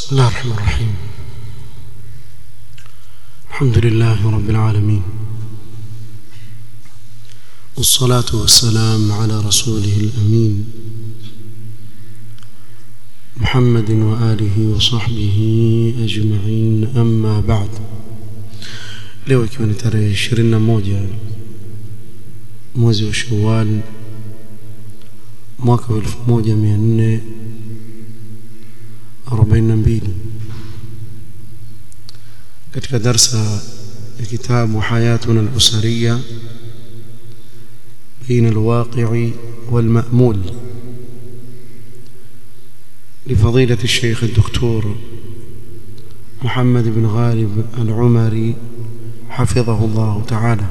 بسم الله الرحمن الرحيم الحمد لله رب العالمين والصلاة والسلام على رسوله الأمين محمد وآله وصحبه أجمعين أما بعد leo ikiwa ni tarehe 21 mwezi wa Shawwal mwaka wa 1442 katika darsa ya kitabu hayatuna al-usariya بين الواقع والمأمول لفضيلة الشيخ الدكتور محمد بن غالب العمري حفظه الله تعالى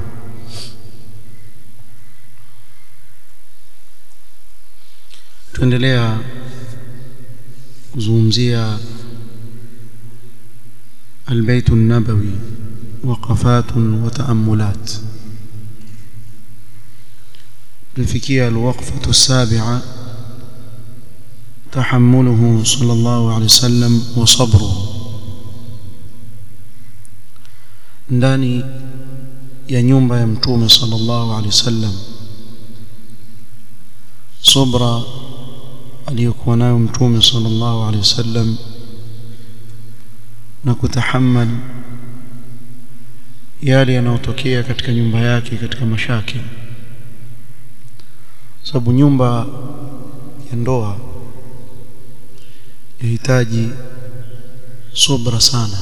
tuendelea kuzungumzia البيت النبوي وقفات وتأملات لفكية الوقفة السابعة تحمله صلى الله عليه وسلم وصبره ndani ya nyumba ya mtume sallallahu alaihi wasallam subra aliyokuwa nayo mtume sallallahu alaihi wasallam na kutahammal yale yanayotokea katika nyumba yake katika mashaki sababu nyumba ya ndoa yahitaji subra sana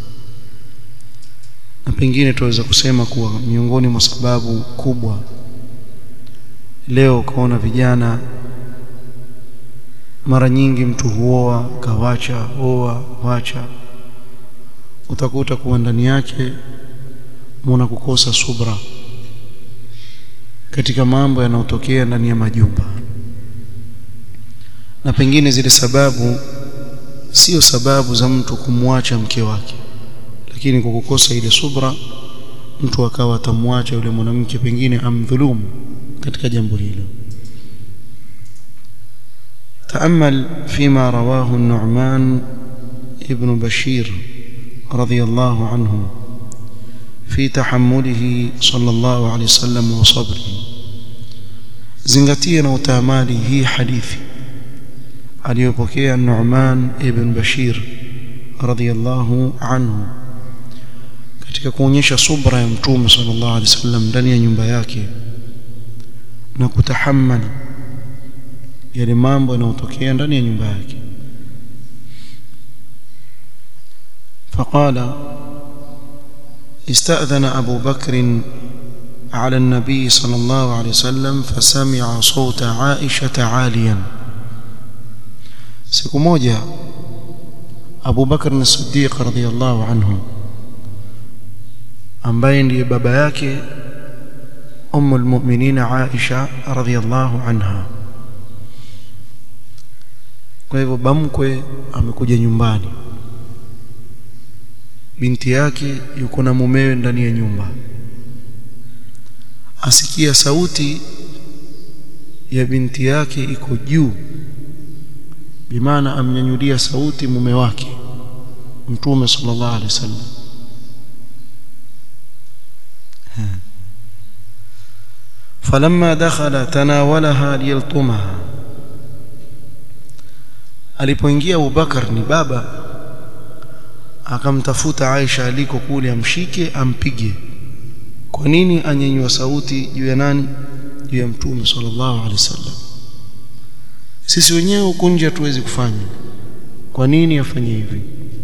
na pengine tunaweza kusema kuwa miongoni mwa sababu kubwa leo ukaona vijana mara nyingi mtu huoa kawacha oa wacha utakuta kuwa ndani yake muna kukosa subra katika mambo yanayotokea ndani ya majumba na pengine zile sababu sio sababu za mtu kumwacha mke wake lakini kwa kukosa ile subra mtu akawa atamwacha yule mwanamke pengine amdhulumu katika jambo hilo تأمل فيما رواه النعمان ابن بشير رضي الله عنه في تحمله صلى الله عليه وسلم وصبره zingatia na utaamali hii hadithi aliyopokea Nu'man ibn Bashir radhiyallahu anhu katika kuonyesha subra ya mtume sallallahu alaihi wasallam ndani ya nyumba yake na kutahammali yale mambo yanayotokea ndani ya nyumba yake فقال استأذن أبو بكر على النبي صلى الله عليه وسلم فسمع صوت عائشة عاليا siku moja Abu Bakar as-Siddiq radhiyallahu anhu ambaye ndiye baba yake ummu al-mu'minin Aisha radhiyallahu anha kwa hivyo bamkwe amekuja nyumbani binti yake yuko na mumewe ndani ya nyumba asikia sauti ya binti yake iko juu bimaana amnyanyulia sauti mume wake mtume sallallahu alaihi wasallam فلما دخل تناولها ليلطمها alipoingia Abubakar ni baba akamtafuta Aisha aliko kule amshike ampige kwa nini anyenyua sauti juu ya nani juu ya mtume sallallahu alaihi wasallam sisi wenyewe huko nje hatuwezi kufanya kwa nini afanye hivi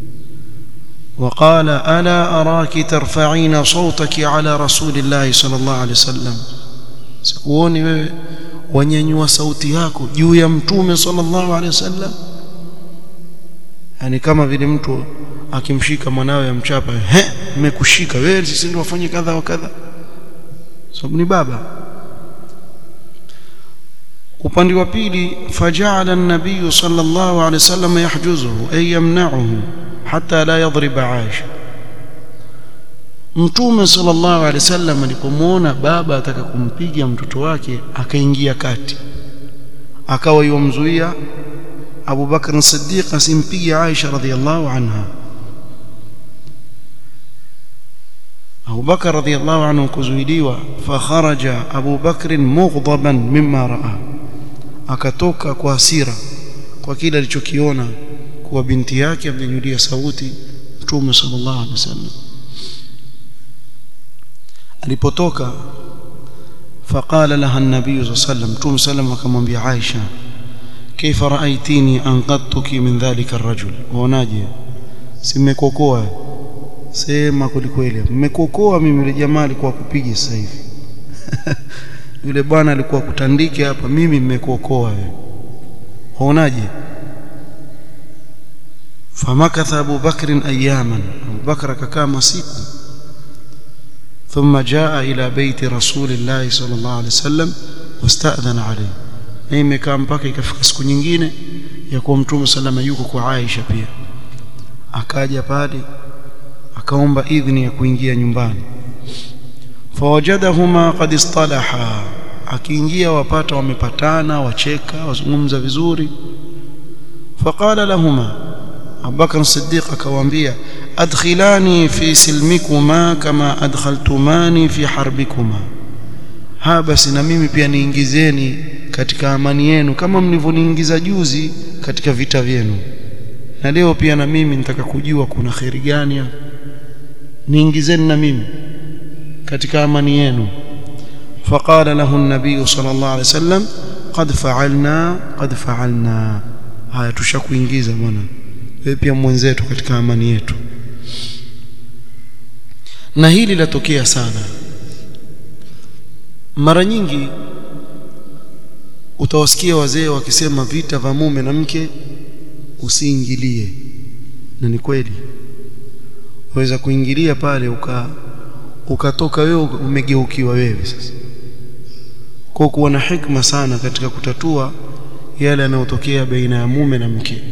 وقال الا اراك ترفعين صوتك على رسول الله صلى الله عليه وسلم sikuoni wewe wanyanyua sauti yako juu ya mtume sallallahu alaihi wasallam yani kama vile mtu akimshika mwanawe amchapa he nimekushika wewe sisi ndio wafanye kadha wa kadha sababu ni baba upande wa pili faja'ala an-nabiy sallallahu alayhi wasallam yahjuzuhu ay yamna'uhu hatta la yadhriba Aisha Mtume sallallahu alaihi wasallam alipomuona baba ataka kumpiga mtoto wake akaingia kati akawa yomzuia Abu Bakr as-Siddiq asimpige Aisha radhiallahu anha Abu Bakr radhiallahu anhu kuzuiliwa fakharaja Abu Bakr mughdaban mimma raa akatoka kwa hasira kwa kile alichokiona kuwa binti yake amnyanyulia sauti Mtume sallallahu alaihi wasallam alipotoka faqala laha an-nabiy sallallahu alaihi wasallam Mtume sallam akamwambia Aisha kaifa raaitini anqadtuki min dhalika ar-rajul waonaje simekokoa sema kwelikweli mmekokoa mimi yule jamaa alikuwa kupiga sasa hivi yule bwana alikuwa kutandike hapa mimi mmekuokoa wewe waonaje famakatha Abu Bakr ayaman Abu Bakr akakaa masiku ثم جاء إلى بيت رسول الله صلى الله عليه وسلم واستأذن عليه na imekaa mpaka ikafika siku nyingine ya kuwa mtume salama yuko kwa Aisha pia akaja pale akaomba idhini ya kuingia nyumbani fawajadahuma qad istalaha akiingia wapata wamepatana wacheka wazungumza vizuri faqala lahuma Abubakar Siddiq akawaambia adkhilani fi silmikuma kama adkhaltumani fi harbikuma ha basi na mimi pia niingizeni katika amani yenu kama mlivyoniingiza juzi katika vita vyenu na leo pia na mimi nitaka kujua kuna khairi gani hapa niingizeni na mimi katika amani yenu faqala lahu an-nabiy sallallahu alayhi wasallam qad fa'alna qad fa'alna haya tushakuingiza bwana wewe pia mwenzetu katika amani yetu na hili latokea sana mara nyingi utawasikia wazee wakisema vita vya mume na mke usiingilie na ni kweli waweza kuingilia pale uka ukatoka wewe umegeukiwa wewe sasa kwa kuwa na hikma sana katika kutatua yale yanayotokea baina ya mume na mke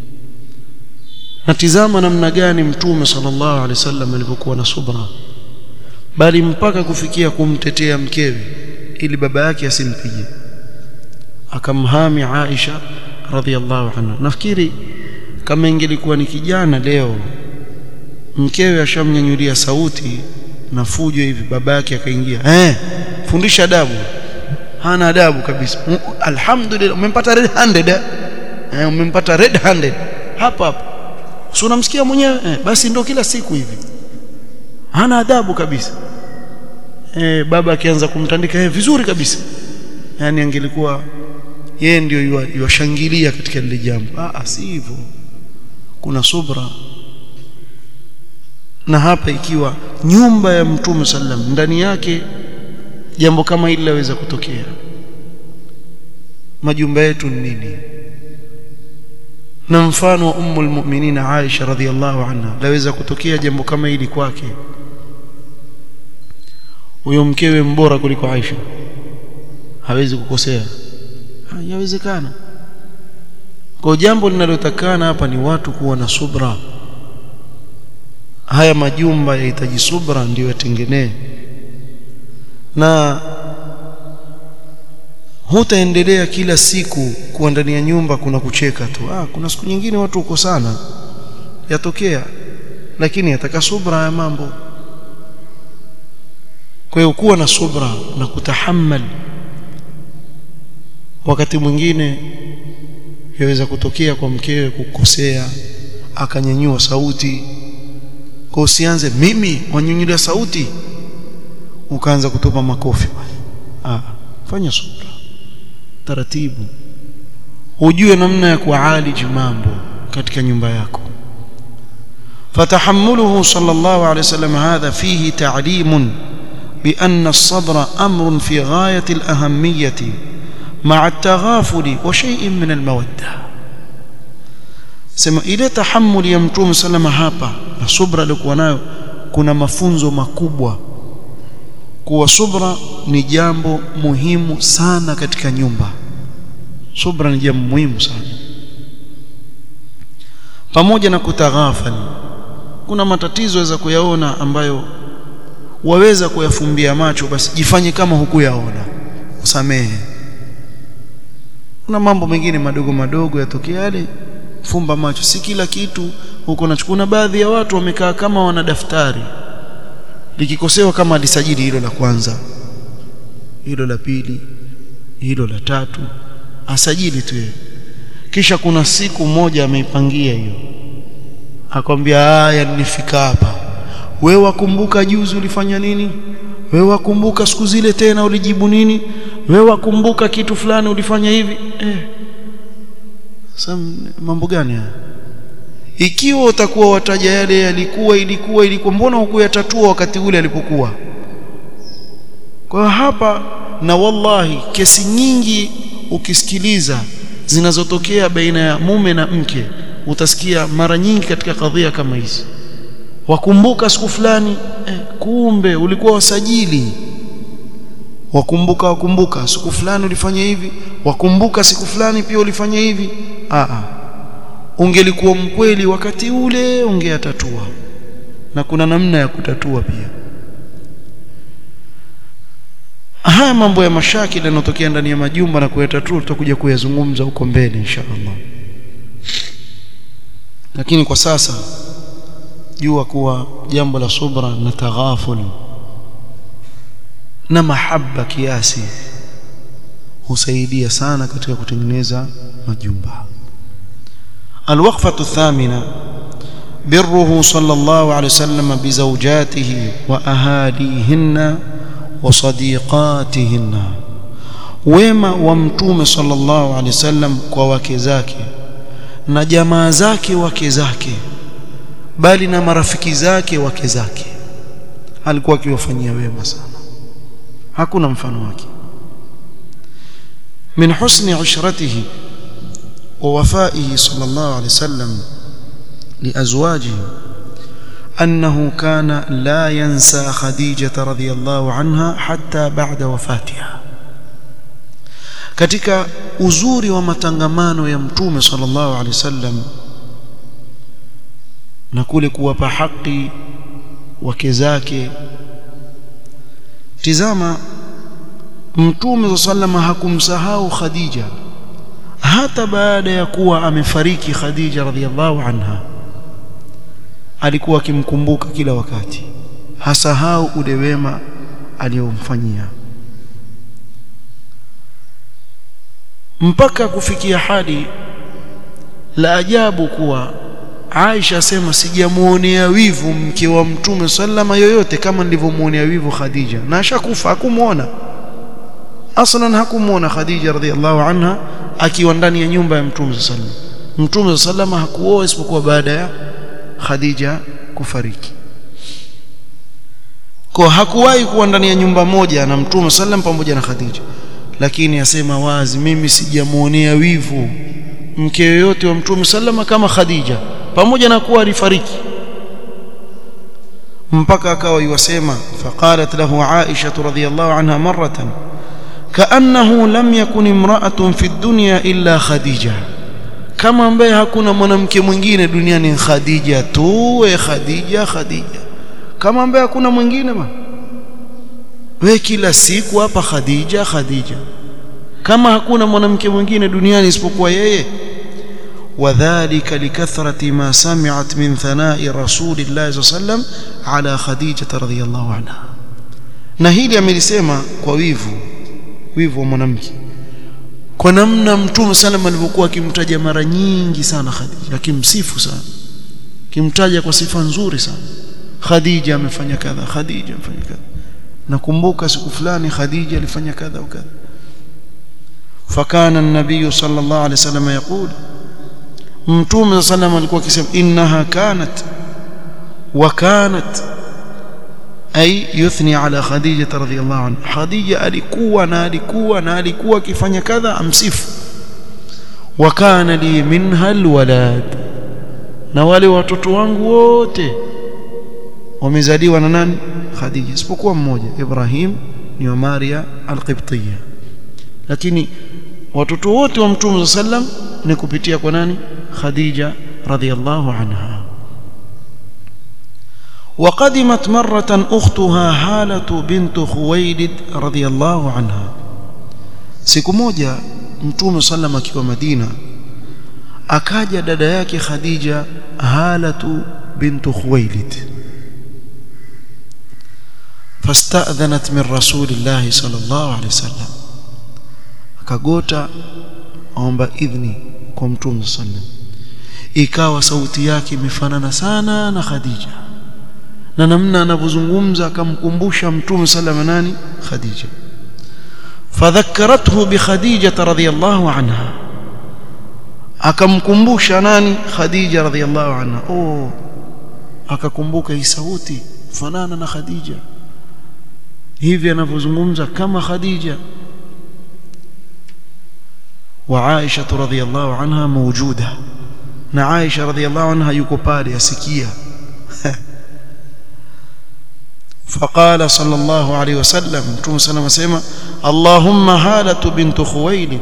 natizama namna gani mtume sallallahu alaihi wasallam alivyokuwa na subra bali mpaka kufikia kumtetea mkewe ili baba yake asimpige akamhami Aisha radhiallahu anha nafikiri kama ingelikuwa ni kijana leo mkewe ashamnyanyulia sauti na fujo hivi baba yake akaingia eh fundisha adabu hana adabu kabisa alhamdulillah umempata red handed eh umempata red handed hapa hapa si unamsikia mwenyewe eh, basi ndo kila siku hivi hana adabu kabisa eh baba akianza kumtandika eh vizuri kabisa yani angelikuwa yeye ndio yuwashangilia katika lile jambo ah si hivyo kuna subra na hapa ikiwa nyumba ya mtume sallam ndani yake jambo kama hili laweza kutokea majumba yetu ni nini na mfano wa ummul mu'minin Aisha radhiallahu anha laweza kutokea jambo kama hili kwake huyo mkewe mbora kuliko Aisha hawezi kukosea yawezekana kwa jambo linalotakana hapa ni watu kuwa na subra haya majumba yahitaji subra ndio yatengenee na hutaendelea kila siku kuwa ndani ya nyumba kuna kucheka tu ah kuna siku nyingine watu uko sana yatokea lakini yataka subra ya mambo kwa hiyo kuwa na subra na kutahammal wakati mwingine yaweza kutokea kwa mkewe kukosea akanyanyua sauti kwa usianze mimi wanyanyulia sauti ukaanza kutupa makofi ah fanya subra taratibu ujue namna ya kualiji mambo katika nyumba yako فتحمله صلى الله عليه وسلم هذا فيه تعليم بأن الصبر أمر في غاية الأهمية مع التغافل وشيء من المودة sema ile tahammuli ya mtume salama hapa na subra alikuwa nayo kuna mafunzo makubwa kuwa subra ni jambo muhimu sana katika nyumba subra ni jambo muhimu sana pamoja na kutaghafali kuna matatizo waweza kuyaona ambayo waweza kuyafumbia macho basi jifanye kama hukuyaona usamehe kuna mambo mengine madogo madogo yatokea yale fumba macho si kila kitu huko nachukua na baadhi ya watu wamekaa kama wana daftari likikosewa kama alisajili hilo la kwanza hilo la pili hilo la tatu asajili tu yeye kisha kuna siku moja ameipangia hiyo akwambia haya nilifika hapa wewe wakumbuka juzi ulifanya nini wewe wakumbuka siku zile tena ulijibu nini wewe wakumbuka kitu fulani ulifanya hivi eh sasa mambo gani haya ikiwa utakuwa wataja yale yalikuwa ilikuwa ilikuwa mbona hukuyatatua wakati ule alipokuwa kwa hapa na wallahi kesi nyingi ukisikiliza zinazotokea baina ya mume na mke utasikia mara nyingi katika kadhia kama hizi wakumbuka siku fulani eh, kumbe ulikuwa wasajili wakumbuka wakumbuka siku fulani ulifanya hivi wakumbuka siku fulani pia ulifanya hivi a a ungelikuwa mkweli wakati ule ungeyatatua na kuna namna ya kutatua pia haya mambo ya mashakili yanayotokea ndani ya majumba na kuyatatua tutakuja kuyazungumza huko mbele insha Allah lakini kwa sasa jua kuwa jambo la subra na taghaful na mahaba kiasi husaidia sana katika kutengeneza majumba الوقفة الثامنة بره صلى الله عليه وسلم بزوجاته وأهاليهن وصديقاتهن wema wa mtume sallallahu alaihi wasallam kwa wake zake na jamaa zake wake zake bali na marafiki zake wake zake alikuwa akiwafanyia wema sana hakuna mfano wake min husni ushratihi wa wafaihi sallallahu alaihi wasallam liazwajihi أنه كان لا ينسى خديجة رضي الله عنها حتى بعد وفاتها katika uzuri wa matangamano ya mtume sallallahu alaihi wasallam na kule kuwapa haki wake zake tizama mtume sallallahu hakumsahau Khadija hata baada ya kuwa amefariki Khadija radhiallahu anha alikuwa akimkumbuka kila wakati hasahau ule wema aliyomfanyia mpaka kufikia hadi la ajabu kuwa Aisha asema sijamuonea wivu mke wa mtume sallama yoyote kama nilivyomuonea wivu Khadija na ashakufa hakumuona aslan hakumuona Khadija radhiallahu anha akiwa ndani ya nyumba ya mtume sallam mtume sallama hakuoa isipokuwa baada ya Khadija kufariki kwa hakuwahi kuwa ndani ya nyumba moja na mtume sallam pamoja na Khadija lakini asema wazi mimi sijamuonea wivu mke yoyote wa mtume sallama kama Khadija pamoja na kuwa alifariki mpaka akawa yuwasema faqalat lahu Aisha radhiyallahu anha maratan kaannahu lam yakun imra'atun fi dunya illa Khadija kama ambaye hakuna mwanamke mwingine duniani Khadija tu we Khadija Khadija kama ambaye hakuna mwingine bwana we kila siku hapa Khadija Khadija kama hakuna mwanamke mwingine duniani isipokuwa yeye وذلك لكثرة ما سمعت من ثناء رسول الله صلى الله عليه وسلم على خديجة رضي الله عنها na hili amelisema kwa wivu wivu wa mwanamke kwa namna mtume sallam alivyokuwa akimtaja mara nyingi sana Khadija akimsifu sana kimtaja kwa sifa nzuri sana Khadija amefanya kadha Khadija amefanya kadha nakumbuka siku fulani Khadija alifanya kadha wakadha fakana an-nabiy sallallahu alayhi wasallam yaqul mtume sallam alikuwa akisema innaha kanat wa kanat ay yuthni ala khadija radhiyallahu anha khadija alikuwa na alikuwa na alikuwa akifanya kadha amsifu wa kana li minha alwalad na wale watoto wangu wote wamezaliwa na nani khadija isipokuwa mmoja ibrahim ni wa maria alqibtiyya lakini watoto wote wa mtume sallam ni kupitia kwa nani khadija radhiyallahu anha وقدمت مرة أختها هالة بنت خويلد رضي الله عنها siku moja mtume sallam akiwa Madina akaja dada yake Khadija Halatu bintu Khuwailid fasta'dhanat min rasulillah sallallahu alaihi wasallam akagota aomba idhni kwa mtume sallam ikawa sauti yake imefanana sana na Khadija na namna anavyozungumza akamkumbusha mtume sallam nani Khadija fadhakkarathu bi Khadija radhiyallahu anha akamkumbusha nani Khadija radhiyallahu anha oh akakumbuka hii sauti fanana na Khadija hivi anavyozungumza kama Khadija wa Aisha radhiyallahu anha mawjuda na Aisha radhiyallahu anha yuko pale asikia فقال صلى الله عليه وسلم متوم سلام اسمع اللهم هالة بنت خويلد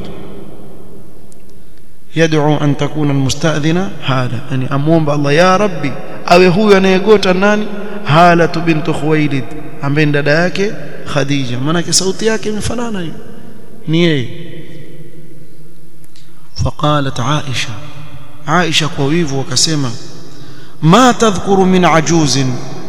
يدعو أن تكون المستأذنة هالة يعني أموم الله يا ربي أو هو anayegota nani هالة بنت خويلد ambaye dada yake Khadija maana sauti yake imefanana hiyo ni yeye فقالت عائشة عائشة kwa wivu wakasema ما تذكر من عجوز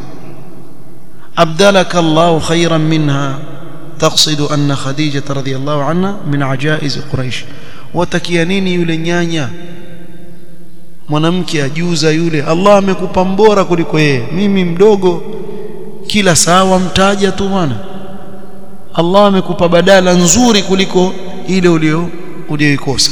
أبدلك الله خيرا منها تقصد أن خديجة رضي الله عنها من عجائز قريش watakia nini yule nyanya mwanamke ajuza yule Allah amekupa mbora kuliko yeye mimi mdogo kila sawa mtaja tu bwana Allah amekupa badala nzuri kuliko ile ulio ulioikosa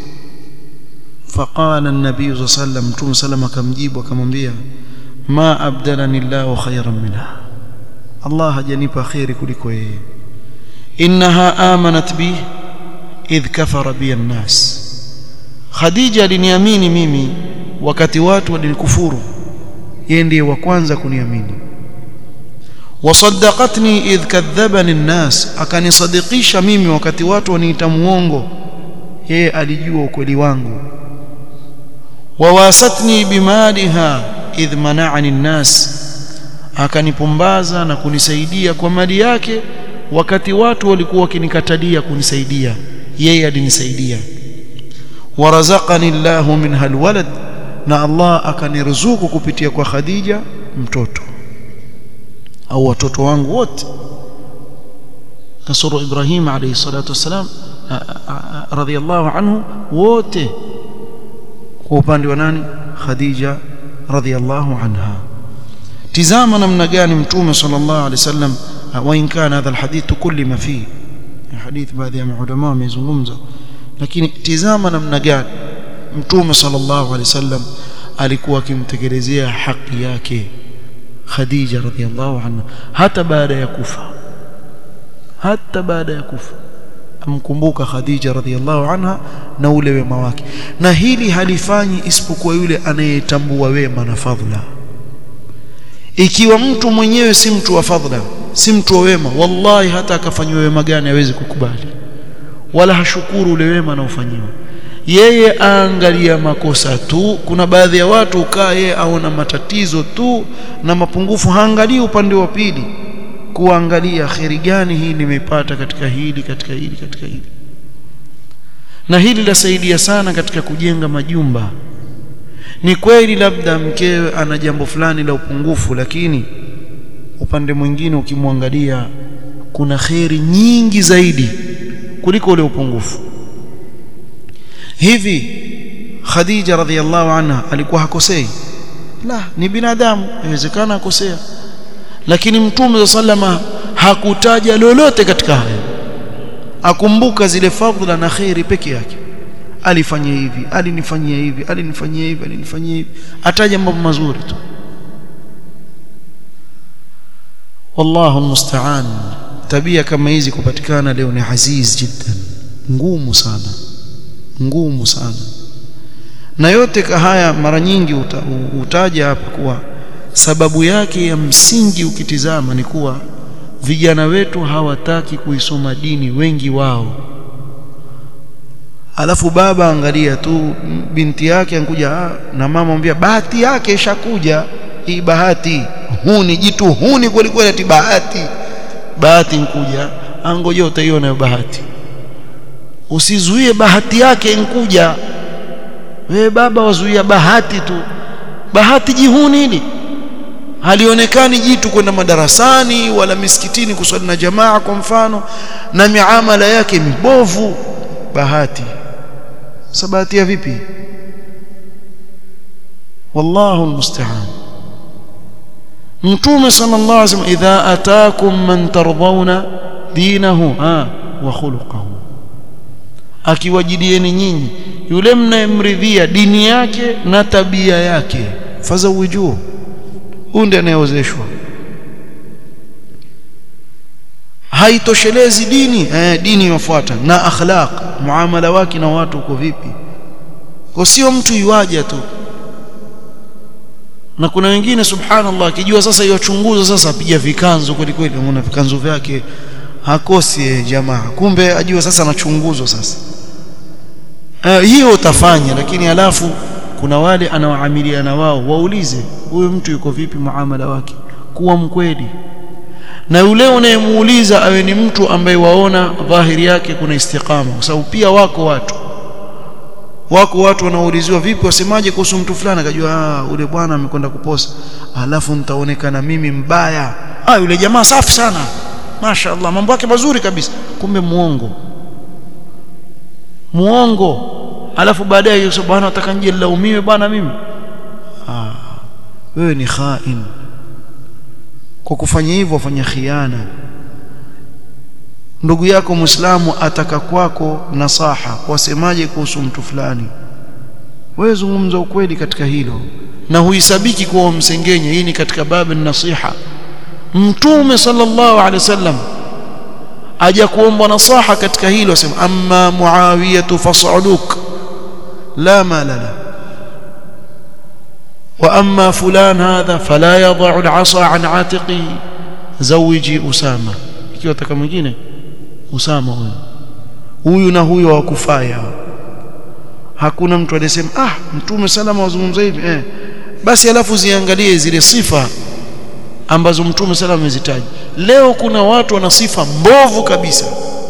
faqala an-nabiy sallallahu alayhi wasallam mtume sallam akamjibu akamwambia ma abdalani Allahu khayran minha Allah hajanipa khairi kuliko yeye innaha amanat bi idh kafara bi an-nas Khadija aliniamini mimi wakati watu walinikufuru yeye ndiye wa kwanza kuniamini wasaddaqatni idh kadhabani an-nas akanisadikisha mimi wakati watu waniita muongo yeye alijua ukweli wangu wawasatni bimaliha idh mana'ani an-nas akanipumbaza na kunisaidia kwa mali yake wakati watu walikuwa wakinikatalia kunisaidia yeye alinisaidia warazaqani Allahu minha alwalad na Allah akaniruzuku kupitia kwa Khadija mtoto au watoto wangu wote kasoro Ibrahim alayhi salatu wasalam radhiyallahu anhu wote kwa upande wa nani Khadija radhiyallahu anha tizama namna gani mtume sallallahu alayhi wasallam wa in kana hadha alhadith kulli ma fi hadith baadhi ya maulama wamezungumza lakini tizama namna gani mtume sallallahu alayhi wasallam alikuwa akimtekelezea haki yake Khadija radhiallahu anha hata baada ya kufa hata baada ya kufa amkumbuka Khadija radhiallahu anha na ule wema wake na hili halifanyi isipokuwa yule anayetambua wema na fadhila ikiwa mtu mwenyewe si mtu wa fadhila si mtu wa wema wallahi hata akafanywa wema gani hawezi kukubali wala hashukuru ule wema anaofanyiwa yeye aangalia makosa tu kuna baadhi ya watu ukaa yeye aona matatizo tu na mapungufu haangalii upande wa pili kuangalia kheri gani hii nimeipata katika hili katika hili katika hili na hili lasaidia sana katika kujenga majumba ni kweli labda mkewe ana jambo fulani la upungufu lakini upande mwingine ukimwangalia kuna kheri nyingi zaidi kuliko ule upungufu hivi Khadija radhiallahu anha alikuwa hakosei la ni binadamu inawezekana akosea lakini mtume sallama hakutaja lolote katika haya akumbuka zile fadhila na khairi peke yake alifanya hivi alinifanyia hivi alinifanyia hivi alinifanyia hivi ataja mambo mazuri tu wallahu almusta'an tabia kama hizi kupatikana leo ni aziz jiddan ngumu sana ngumu sana na yote haya mara nyingi uta, utaja hapa kuwa sababu yake ya msingi ukitizama ni kuwa vijana wetu hawataki kuisoma dini wengi wao alafu baba angalia tu binti yake ankuja na mama mwambia bahati yake ishakuja hii bahati huni jitu huni kweli kweli ati bahati bahati nkuja angoje utaiona bahati usizuie bahati yake inkuja wewe baba wazuia bahati tu bahati jihuni hili halionekani jitu kwenda madarasani wala misikitini kuswali na jamaa kwa mfano na miamala yake mibovu bahati sabati ya vipi wallahu almusta'an mtume sallallahu alaihi wasallam idha ataakum man tardawna dinahu ha wa khuluquhu akiwajidieni nyinyi yule mnayemridhia dini yake na tabia yake fazawijuhu huyu ndiye anayeozeshwa haitoshelezi dini eh, dini yafuata na akhlaq muamala wake na watu uko vipi kwa sio mtu yuaja tu na kuna wengine subhanallah akijua sasa yachunguza sasa apiga vikanzo kweli kweli unaona vikanzo vyake hakosi eh, jamaa kumbe ajua sasa anachunguzwa sasa uh, hiyo utafanya lakini alafu kuna wale anaoamiliana wao waulize huyu mtu yuko vipi muamala wake kuwa mkweli na yule unayemuuliza awe ni mtu ambaye waona dhahiri yake kuna istiqama kwa sababu pia wako watu wako watu wanaouliziwa vipi wasemaje kuhusu mtu fulani akajua ah ule bwana amekwenda kuposa alafu nitaonekana mimi mbaya ah yule jamaa safi sana mashaallah mambo yake mazuri kabisa kumbe muongo muongo alafu baadaye yusuf bwana nataka nje nilaumiwe bwana mimi ah wewe ni khain kwa kufanya hivyo wafanya khiana ndugu yako muislamu ataka kwako nasaha wasemaje kuhusu mtu fulani wewe zungumza ukweli katika hilo na huisabiki kuwa msengenye hii ni katika babu nasiha mtume sallallahu alaihi wasallam aja kuomba nasaha katika hilo asema amma muawiyatu fasaluk la mala la wa amma fulan hadha fala yad'u al'asa an atiqi zawiji usama ikiwa taka mwingine usama huyo huyu na huyo hawakufaya hakuna mtu aliyesema ah mtume salama wazungumza hivi eh basi alafu ziangalie zile sifa ambazo mtume salama amezitaja leo kuna watu wana sifa mbovu kabisa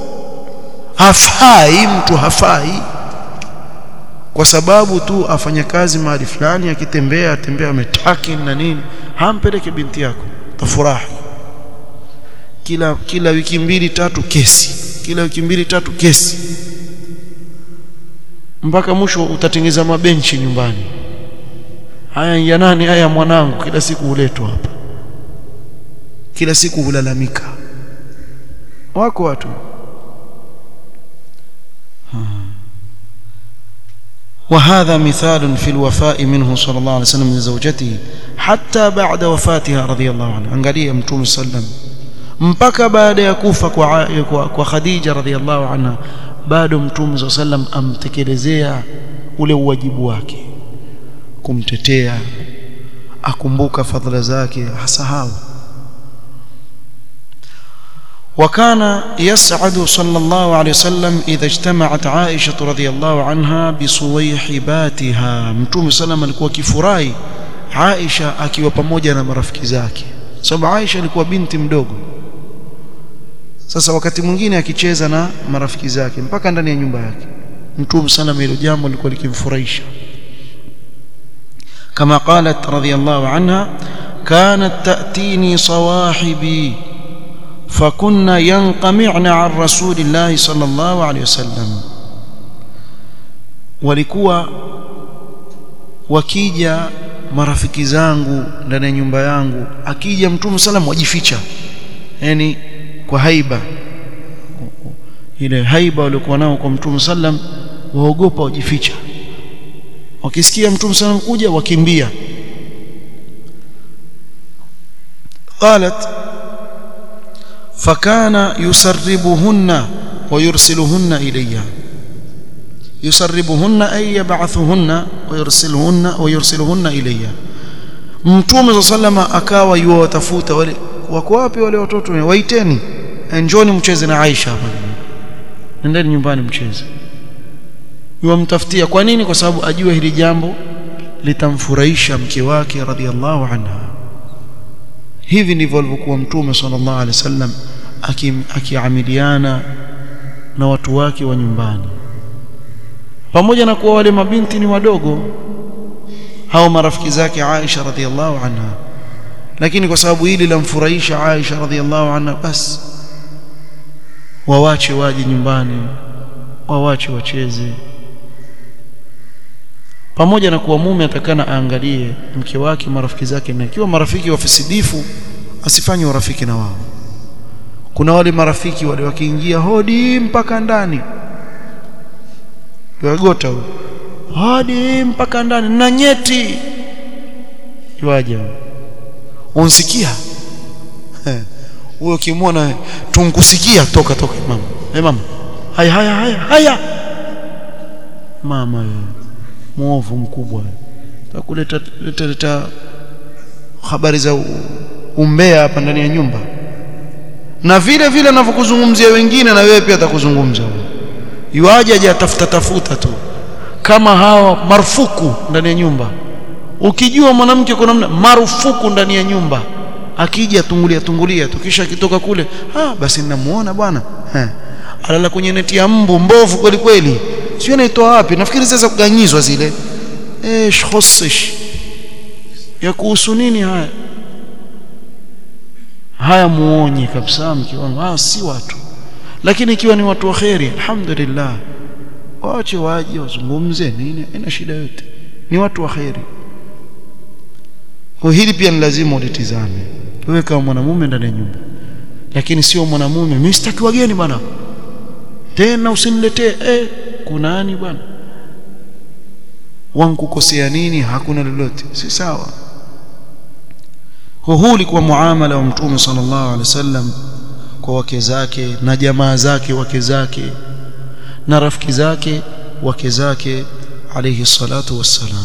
hafai mtu hafai kwa sababu tu afanya kazi mahali fulani akitembea atembea ametaki na nini hampeleke binti yako tafurahi kila kila wiki mbili tatu kesi kila wiki mbili tatu kesi mpaka mwisho utatengeza mabenchi nyumbani haya ya nani haya mwanangu kila siku huletwa hapa kila siku hulalamika wako watu وهذا مثال في الوفاء منه صلى الله عليه وسلم لزوجته حتى بعد وفاتها رضي الله عنها angalia mtume sallam mpaka baada ya kufa kwa kwa, kwa Khadija radhiallahu anha bado mtume sallam amtekelezea ule uwajibu wake kumtetea akumbuka fadhila zake hasahau وكان يسعد صلى الله عليه وسلم إذا اجتمعت عائشة رضي الله عنها بصويحباتها متوم سلام alikuwa kifurahi Aisha akiwa pamoja na marafiki zake sababu Aisha alikuwa binti mdogo sasa wakati mwingine akicheza na marafiki zake mpaka ndani ya nyumba yake mtume sana hilo jambo lilikuwa likimfurahisha كما قالت رضي الله عنها كانت تأتيني صواحبي فكنا ينقمعن عن رسول الله صلى الله عليه وسلم walikuwa wakija marafiki zangu ndani ya nyumba yangu akija mtume salam wajificha yani kwa haiba ile haiba waliokuwa nao kwa mtume sallam waogopa wajificha wakisikia mtume sallam kuja wakimbia qalat fakana yusarribuhunna ويرسلهن إلي يسربهن أي يبعثهن ويرسلهن ويرسلهن إلي mtume صلى الله عليه akawa yuwatafuta wale wako wapi wale watoto waiteni njoni mcheze na Aisha hapa nendeni nyumbani mcheze yuwamtafutia kwa nini kwa sababu ajua hili jambo litamfurahisha mke wake radhiallahu anha hivi ndivyo alivyokuwa mtume sallallahu alaihi wasallam akiamiliana na watu wake wa nyumbani pamoja na kuwa wale mabinti ni wadogo hao marafiki zake Aisha radhiallahu anha lakini kwa sababu hili lamfurahisha Aisha radhiallahu anha basi wawache waje nyumbani wawache wacheze pamoja na kuwa mume atakana aangalie mke wake marafiki zake na ikiwa marafiki wafisidifu asifanye urafiki na wao kuna wale marafiki wale wakiingia hodi mpaka ndani yagota huyo hodi mpaka ndani na nyeti yuaje unsikia huyo kimwona tunkusikia toka toka mama hey mama haya haya haya haya mama wewe muovu mkubwa takuleta leta, leta habari za umbea hapa ndani ya nyumba na vile vile anavyokuzungumzia wengine na wewe pia atakuzungumza yuaje aje atafuta tafuta tu kama hawa marufuku ndani ya nyumba ukijua mwanamke kuna namna marufuku ndani ya nyumba akija tungulia tungulia tu kisha akitoka kule ah basi ninamuona bwana eh alala kwenye neti ya mbu mbovu kweli kweli sio naitoa wapi nafikiri sasa kuganyizwa zile eh khosish ya kuhusu nini haya haya muonye kabisa mke wangu ah si watu lakini ikiwa ni watu waheri alhamdulillah waache waje wazungumze nini ina shida yote ni watu waheri kwa hili pia ni lazima ulitizame wewe kama mwanamume ndani ya nyumba lakini sio mwanamume mimi sitaki wageni bwana tena usiniletee eh kuna nani bwana wankukosea nini hakuna lolote si sawa kwa huu ulikuwa muamala wa mtume sallallahu alaihi wasallam kwa wake zake na jamaa zake wake zake na rafiki zake wake zake alayhi salatu wassalam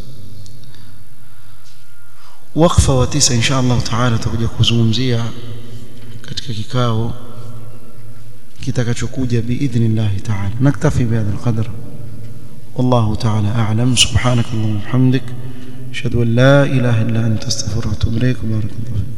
wakfa wa tisa insha Allah taala tutakuja kuzungumzia katika kikao kitakachokuja biidhnillah taala naktafi bihadha alqadr والله تعالى أعلم سبحانك اللهم وبحمدك أشهد أن لا إله إلا أنت أستغفرك وأتوب إليك وبارك الله